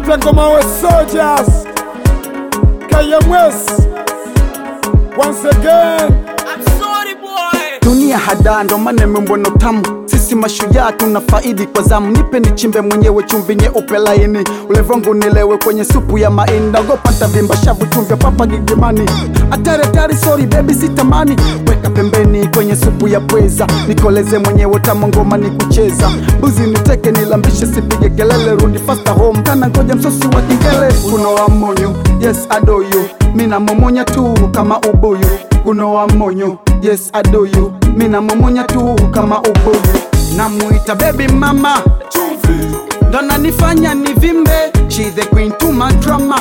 nipe ngoma we soldiers KMS once again I'm sorry boy. dunia hada ndo maana mbona tamu sisi mashujaa tuna faidi kwa zamu nipe nichimbe mwenyewe chumvi nyeupe laini ulevongu nilewe kwenye supu ya maini naogopa ntavimba shavu chumvya papa gigimani atari atari sorry baby sitamani weka pembeni kwenye supu ya pweza nikoleze mwenyewe tama ngoma ni kucheza mbuzi niteke nilambishe sipige kelele rudi fasta home kana ngoja msosi wa kingele kunoa monyo yes adoyo mina momonya tu kama ubuyu kunoa monyo yes adoyo mina momonya tu kama ubuyu namuita baby mama ndo nanifanya nivimbe she the queen to my drama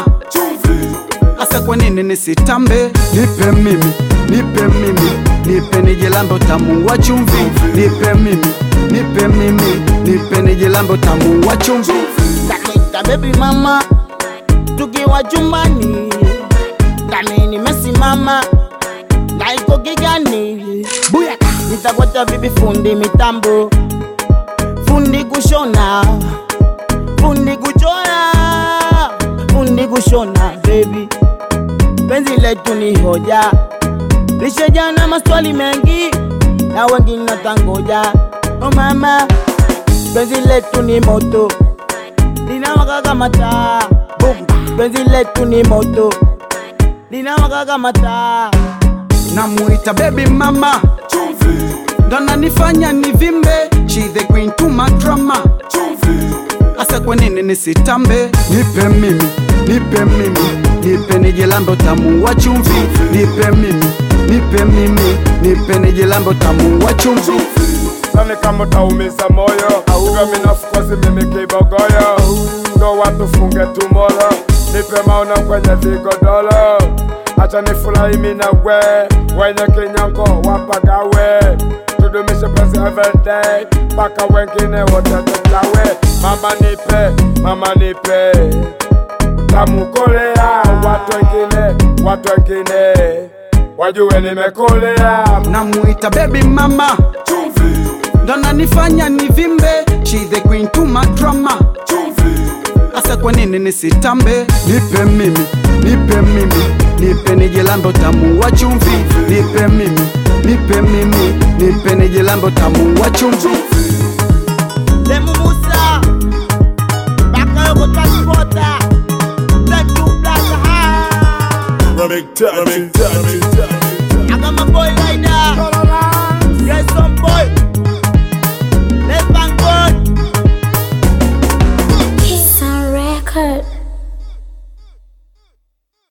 hasa kwa nini nisitambe nipe mimi nipe mimi nipe nijilambe utamu wa chumvi nipe mimi nipe mimi nipe nijilambe utamu wa chumvi Kanita baby mama, tukiwa chumbani ndani nimesimama na iko gigani, buyaka nitakwata bibi fundi mitambo, fundi kushona, fundi kuchora, fundi kushona baby, penzi letu ni hoja, lishajana maswali mengi na wengine tangoja. Oh mama, penzi letu ni moto linawaka kama taa, Boom. penzi letu ni moto linawaka kama taa. namuita baby mama ndo nanifanya nivimbe she the queen to my drama hasa kwa nini nisitambe nipe mimi nipe mimi nipe nijilambe utamu wa chumvi nipe mimi nipe mimi nipe nijilambe utamu wa chumvi Sani kama utaumiza moyo Hivyo minafukosi mimi kibogoyo Ndo watu funge tumoro Nipe maono kwenye vigodoro Acha nifurahi mimi na we Wenye kinyongo wapagawe Tudumishe penzi everyday Mpaka wengine wote tutawe Mama nipe, mama nipe Tamu kolea Watu wengine, watu wengine Wajue nimekolea namuita baby mama ndo nanifanya nivimbe she the queen to my drama hasa kwa nini nisitambe nipe mimi nipe mimi nipe nijilambe utamu wa chumvi nipe mimi nipe mimi nipe nijilambe utamu wa chumvi Demu Musa Bakayoko transporter Thank you Black High Remix touch.